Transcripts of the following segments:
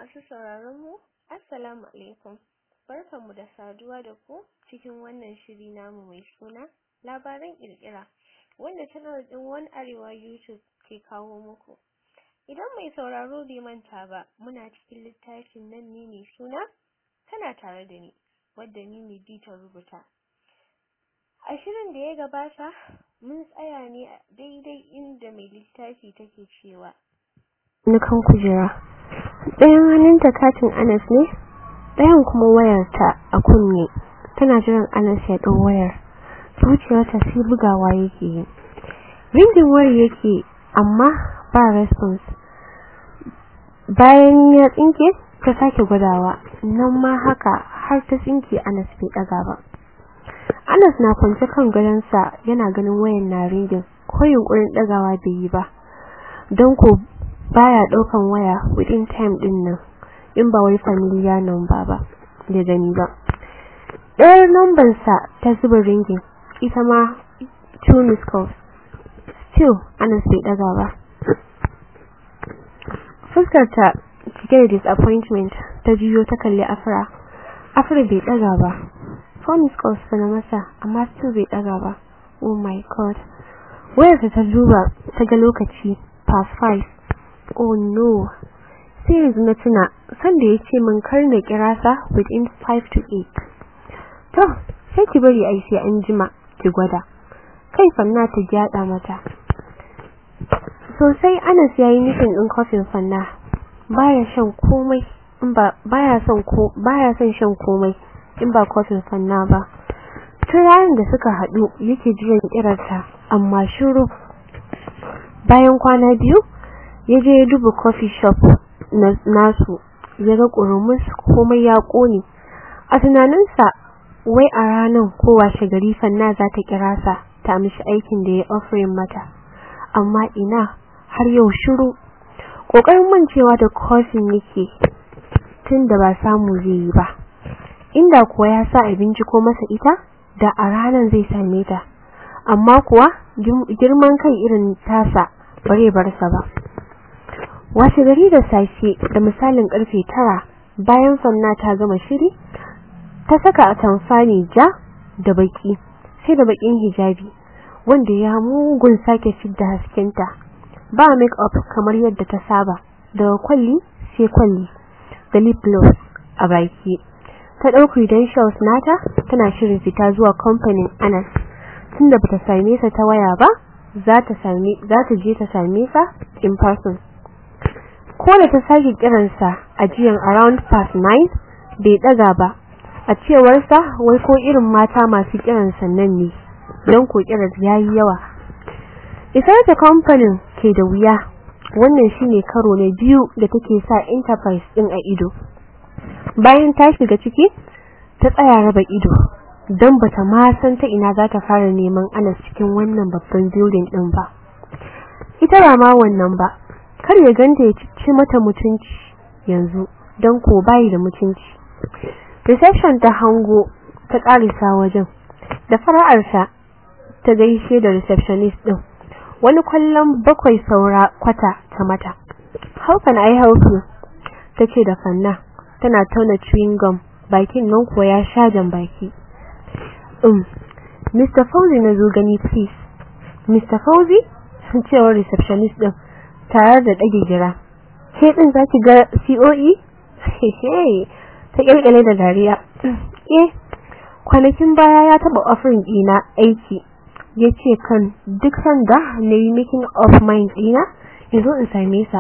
Masu sauraron mu, Assalamu alaikum. Barkanmu da saduwa da ku cikin wannan shiri namu mai suna labaran ƙirƙira wanda channel ɗin One Arewa YouTube ke kawo muku. Idan mai sauraro bai manta ba, muna cikin littafin nan ne mai suna tana tare da ni, wadda ni ne ta rubuta. A shirin da ya gabata, mun tsaya ne a daidai inda mai littafi take cewa. Na kan kujera. Ɗayan hannunta katin Anas ne, ɗayan kuma wayarta a kunne. Tana jiran Anas ya ɗau wayar. Zuciyarta sai bugawa yake yi. Ringin wayar yake amma ba response. Bayan ya tsinke, ta sake gwadawa. Nan ma haka har ta tsinke Anas bai ɗaga ba. Anas na kwance kan gadonsa yana ganin wayan na ringin ko yunkurin ɗagawa bai yi ba. Don ko baya daukan waya within time din nan in ba wai familiar number ba da gani ba ɗayar number sa ta zuba ringin ita ma two missed calls still Anas bai daga ba fuskar ta cike da disappointment ta jiyo ta kalli Afra Afra bai daga ba four missed calls fa na masa amma still bai daga ba oh my god wayarsa ta duba ta ga lokaci past five oh no sai yanzu na tuna sanda ya ce min kar na kira sa within 5 to 8 to sai ki bari ai sai an jima ki gwada kai fanna ta gyada mata sosai Anas yayi nufin din kofin fanna baya shan komai in ba baya son ko baya son shan komai in ba kofin fanna ba tun ranar da suka haɗu yake jiran kirarta amma shiru bayan kwana biyu ya je ya duba coffee shop nasu ya ga ƙurumus komai ya ƙone a tunaninsa wai a ranar ko washe gari fanna za ta kira sa ta mishi aikin da ya offering mata amma ina har yau shiru ƙoƙarin mancewa da coffee yake tun da ba samu zai yi ba inda kuwa ya sa abinci ko masa ita da a ranar zai same ta amma kuwa girman kai irin tasa bare bar sa ba washe gari da safe da misalin karfe tara bayan fanna ta gama shiri ta saka atamfani ja da baki sai da bakin hijabi wanda ya mugun sake fidda haskenta ba make up kamar yadda ta saba daga kwalli sai kwalli da lip gloss a baki ta ɗau credentials nata tana shirin fita zuwa kamfanin Anas tunda bata same sa ta waya ba za ta same za ta je ta same sa in person ko da ta sake kiransa a jiyan around past 9 bai daga ba a cewar sa wai ko irin mata masu kiran sannan ne don ko kiran yayi yawa isar ta kamfanin ke da wuya wannan shine karo na biyu da take sa enterprise din a ido bayan ta shiga ciki ta tsaya raba ido don bata ma san ta ina za ta fara neman Anas cikin wannan babban building din ba ita ba ma wannan ba kar ya ganta ya ci mata mutunci yanzu don ko bai da mutunci reception ta hango ta karisa wajen da fara'arsa ta gaishe da receptionist din wani kwallon bakwai saura kwata ta mata how can i help you tace da fanna tana tauna chewing gum bakin nan kuwa ya sha jan baki um Mr. Fauzi na zo gani please Mr. Fauzi cewar receptionist din tare da dage gira ke din zaki ga COE hehe ta kirkire da dariya eh kwanakin baya ya taba offering dina aiki yace kan duk sanda nayi making of mind dina yazo in same sa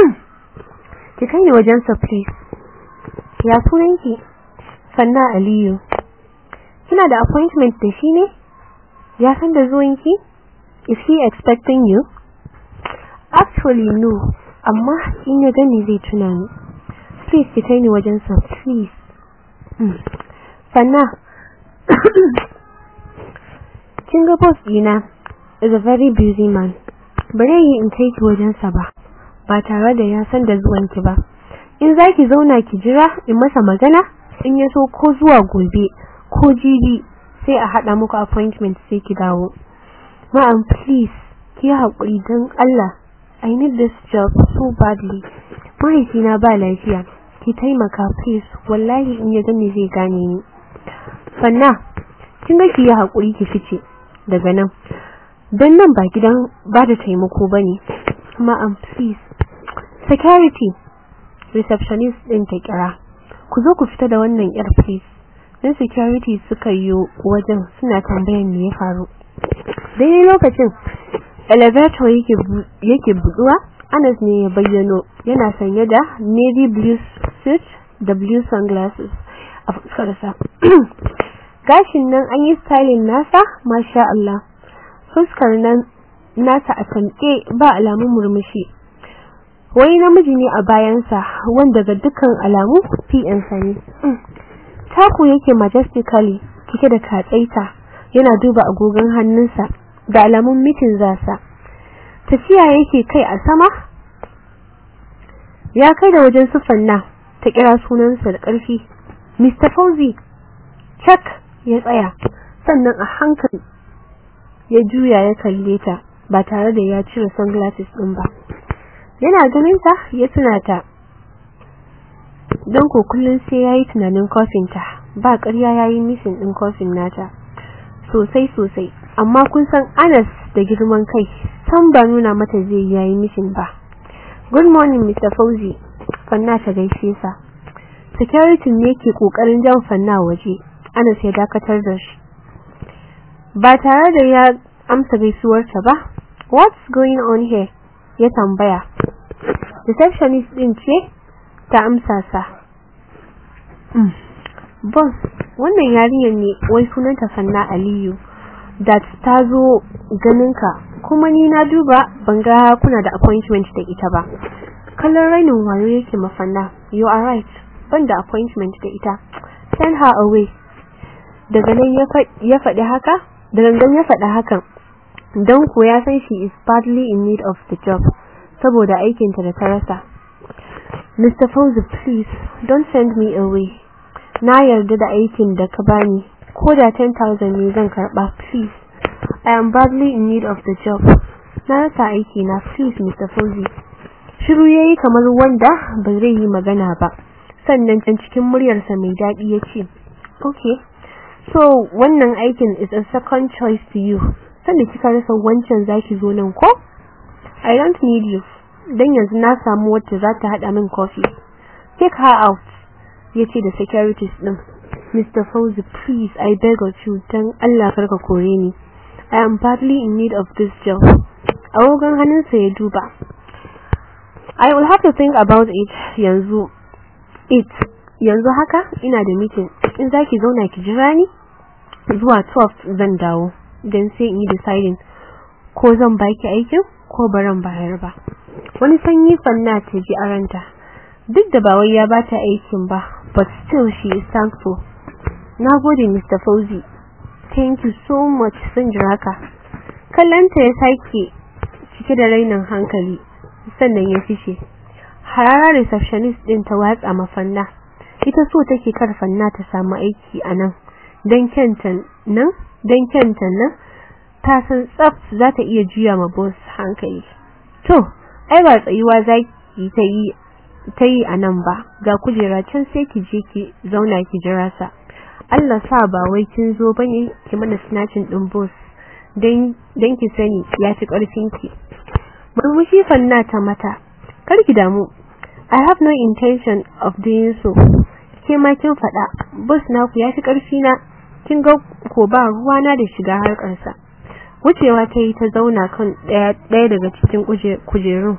ki kai ni wajen sa please ya sunanki sanna aliyu kina da appointment da shi ne ya san da zuwanki is he expecting you actually no amma in ya gani zai tuna ni please ki kai ni wajen sa please hmm. sanna kin ga boss dina is a very busy man bare yi in kai ki wajen sa ba ba tare da ya san da zuwanki ba in zaki zauna ki jira in masa magana in ya so ko zuwa gobe ko jibi sai a hada muku appointment sai ki dawo ma'am please ki haƙuri don Allah I need this job so badly mahaifina ba lafiya ki taimaka please wallahi in ya gani zai gane ni fanna kin ga ki yi hakuri ki fice daga nan dan nan ba gidan ba da taimako bane ma'am please security receptionist din ta kira ku zo ku fita da wannan yar please dan security suka yi wajen suna tambayan me ya faru daidai lokacin elevator yake yake buduwa Anas ne ya bayyano yana sanye da navy blue suit da blue sunglasses a fuskarsa gashin nan an yi styling nasa masha Allah fuskar nan nasa a tanke ba alamun murmushi wani namiji ne a bayansa wanda ga dukkan alamu PN sa ne taku yake majestically cike da katsaita yana duba agogon hannunsa da alamun mitin zasa tafiya yake kai a sama ya kai da wajen sufanna ta kira sunansa da ƙarfi Mr. Fauzi Chuck ya tsaya sannan a hankali ya juya ya kalle ta ba tare da ya cire sunglasses din ba yana ganin ta ya tuna ta don ko kullun sai yayi tunanin kofin ta ba ƙarya yayi missing din kofin nata sosai sosai amma kun san Anas da girman kai san ba nuna mata zai yayi missing ba good morning Mr. Fauzi fanna ta gaishe sa security ne ke kokarin jan fanna waje Anas ya dakatar da shi ba tare da ya amsa gaisuwarta ba what's going on here ya tambaya receptionist din ce ta amsa sa boss wannan yarinyar ne wai sunanta Fanna Aliyu that ta zo ganinka kuma ni na duba ban ga kuna da appointment da ita ba kallon rainin wayo yake mafanna you are right ban da appointment da ita send her away daga nan ya faɗi haka da gangan ya faɗi hakan don ko ya san she is badly in need of the job saboda aikinta da ta rasa Mr. Fauzi please don't send me away na yarda da aikin da ka bani ko da 10,000 ne zan karba please I am badly in need of the job na rasa aiki na please Mr. Fauzi shiru yayi kamar wanda ba zai yi magana ba sannan can cikin muryarsa mai daɗi ya ce okay so wannan aikin is a second choice to you sanda kika rasa wancan zaki zo nan ko I don't need you dan yanzu na samu wacce za ta hada min coffee take her out yace da securities din Mr. Fauzi please I beg of you dan Allah karka kore ni I am badly in need of this job awogan hannunsa ya duba I will have to think about it yanzu it yanzu haka ina da meeting in zaki zauna ki jira ni zuwa 12 zan dawo dan sai in yi deciding ko zan baki aikin ko baran bayar ba wani sanyi fanna ta ji aranta duk da ba wai ya bata aikin ba but still she is thankful nagode Mr. Fauzi thank you so much sun jira ka kallanta ya sake cike da rainin hankali sannan ya fice harara receptionist din ta watsa mafanna ita so take kar fanna ta samu aiki a nan dan kyantan nan dan kyantan nan ta san tsaf za ta iya juya ma boss hankali to ai ba tsayuwa zaki ta yi ta yi a nan ba ga kujera can sai ki je ki zauna ki jira sa Allah sa ba wai kin zo bane ki mana snatching din boss dan dan ki sani ya fi karfin ki murmushi fanna ta mata kar ki damu I have no intention of doing so ke ma kin faɗa boss naku ya fi karfi na kin ga ko ba ruwa na da shiga harkar sa wucewa ta yi ta zauna kan ɗaya daga cikin kujerun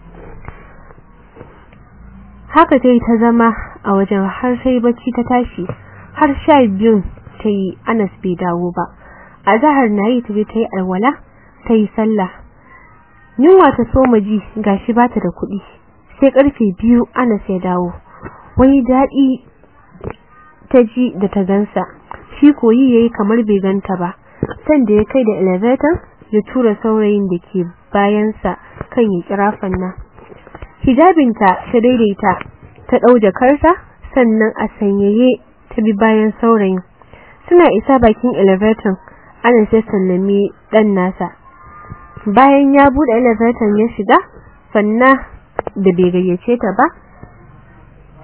haka ta yi ta zama a wajen har sai bacci ta tashi har sha biyun ta yi anas bai dawo ba a zahar na yi ta je ta yi alwala ta yi sallah yunwa ta soma ji gashi ba ta da kuɗi sai karfe biyu anas ya dawo wani daɗi ta ji da ta gansa shi koyi yayi kamar bai ganta ba sanda ya kai da elevator ya tura saurayin da ke bayansa kan ya kira fanna hijabinta ta daidaita ta ɗau jakarta sannan a sanyaye ta bi bayan saurayin suna isa bakin elevator ana sai sallami ɗan nasa bayan ya buɗe elevator ya shiga fanna da bai gayyace ta ba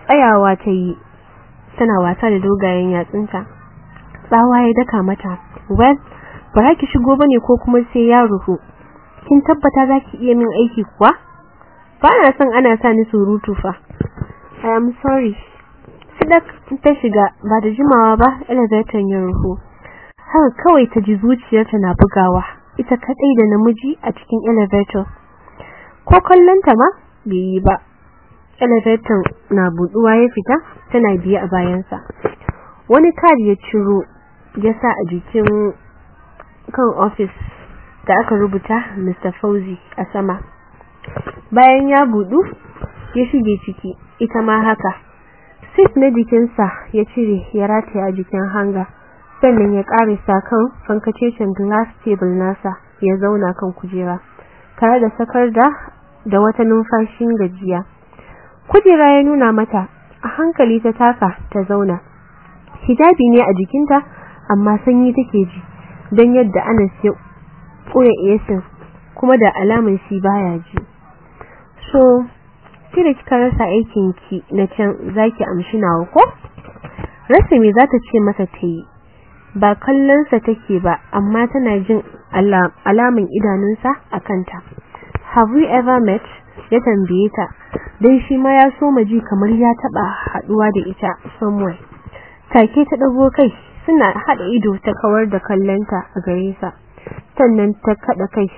tsayawa ta yi tana wasa da dogayen yatsunta tsawa ya daka mata well ba ki shigo bane ko kuma sai ya ruhu kin tabbata zaki iya min aiki kuwa ba na son ana sa ni surutu fa i am sorry sidak ta shiga ba da jimawa ba elevator ya ruhu haka kawai ta ji zuciyarta na bugawa ita kadai da namiji a cikin elevator ko kallonta ma bai yi ba elevator na buduwa ya fita tana biye a bayansa wani kadi ya ciro ya sa a jikin kan office da aka rubuta Mr. Fauzi a sama bayan ya budu ya shige ciki ita ma haka sit na jikinsa ya cire ya rataya a jikin hanga sannan ya karisa kan fankacecen glass table nasa ya zauna kan kujera tare da sakar da da wata numfashin gajiya kujera ya nuna mata a hankali ta taka ta zauna hijabi ne a jikinta amma sanyi take ji don yadda Anas ya koya esin kuma da alamun shi baya ji so kira kika rasa aikin ki na can zaki amshi nawa ko rasa me zata ce masa ta yi ba kallon sa take ba amma tana jin alamun idanunsa a kanta have we ever met ya tambaye ta dan shi ma ya so ji kamar ya taba haduwa da ita somewhere take ta dago kai suna hada ido ta kawar da kallonta a gare sa sannan ta kada kai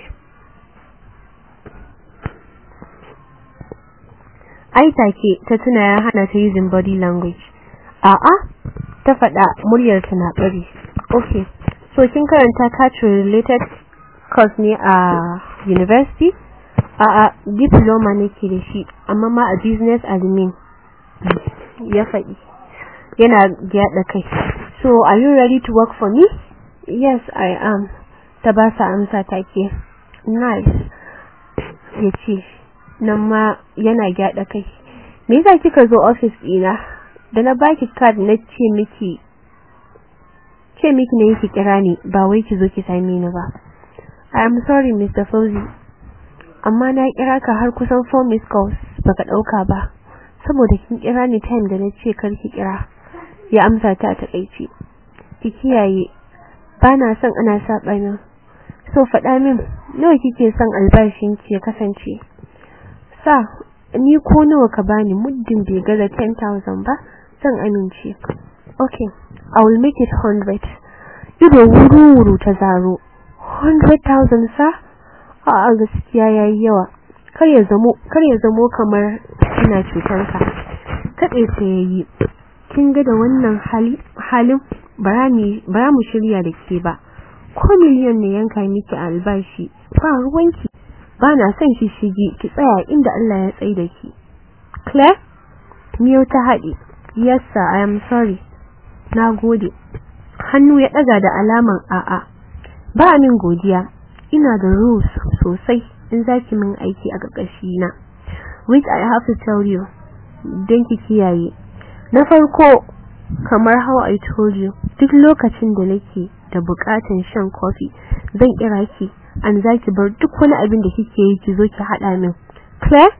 ai take ta tuna ya hana ta using body language a'a ta fada muryar ta na bari okay so kin karanta culture related course ne a university a'a diploma nake da shi amma ma a business admin ya faɗi yana gyada kai so are you ready to work for me yes i am ta ba sa amsa take nice yace nan ma yana gyada kai me yasa kika zo office dina da na baki card na ce miki ce miki ne ki kira ni ba wai ki zo ki same ni ba i am sorry mr Fauzi amma na kira ka har kusan 4 miss calls baka dauka ba saboda kin kira ni time da nace kar ki kira ya amsa ta ta kaice ki kiyaye bana son ana saba min so faɗa min nawa kike son albashin ki ya kasance sa ni ko nawa ka bani muddin bai gaza 10000 ba zan amince okay i will make it 100 ido wuru wuru ta zaro 100000 sa a gaskiya yayi yawa kar ya zamo kar ya zamo kamar ina cutar ka kade sai yayi kin ga da wannan hali halin barani bara mu shirya da ke ba ko miliyan ne yanka miki albashi ba ruwanki ba na son shi shige ki tsaya inda Allah ya tsaye da ki Claire miyau ta haɗe yes sir i am sorry nagode hannu ya daga da alaman a'a ba min godiya ina da rules sosai in zaki min aiki a ƙarƙashi na which i have to tell you don ki kiyaye na farko kamar how i told you duk lokacin da nake da bukatun shan coffee zan kira ki an zaki bar duk wani abin da kike yi ki zo ki hada min Claire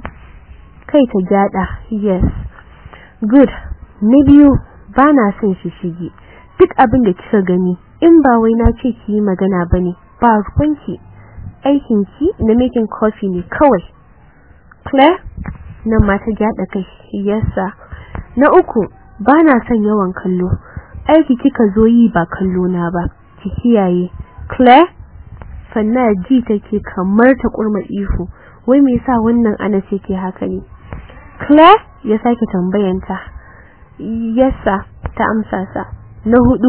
kai ta gyada yes good na biyu bana son shi shige duk abin da kika gani in ba wai na ce ki yi magana bane ba ruwanki aikin ki na making coffee ne kawai Claire nan ma ta gyada kai yes sir na uku bana son yawan kallo aiki kika zo yi ba kallo na ba ki kiyaye Claire fanna ji take kamar ta kurma ihu wai me yasa wannan ana ce ke haka ne Claire ya sake tambayanta yes sir ta amsa sa na hudu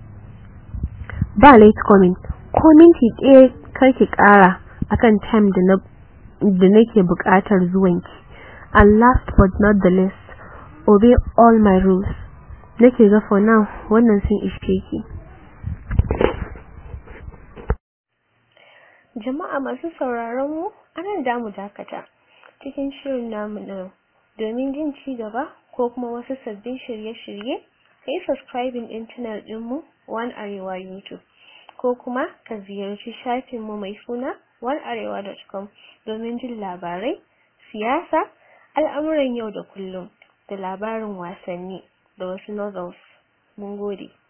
ba late coming ko minti ɗaya karki ƙara akan time da na da nake buƙatar zuwanki and last but not the least obey all my rules nake ga for now wannan sun ishe ki jama'a masu sauraron mu anan da mu dakata cikin shirin namu na domin jin ci gaba ko kuma wasu sabbin shirye-shirye kai subscribing din channel din mu One Arewa YouTube ko kuma ka ziyarci shafin mu mai suna onearewa.com domin jin labarai siyasa al'amuran yau da kullum da labarin wasanni da wasu novels mun gode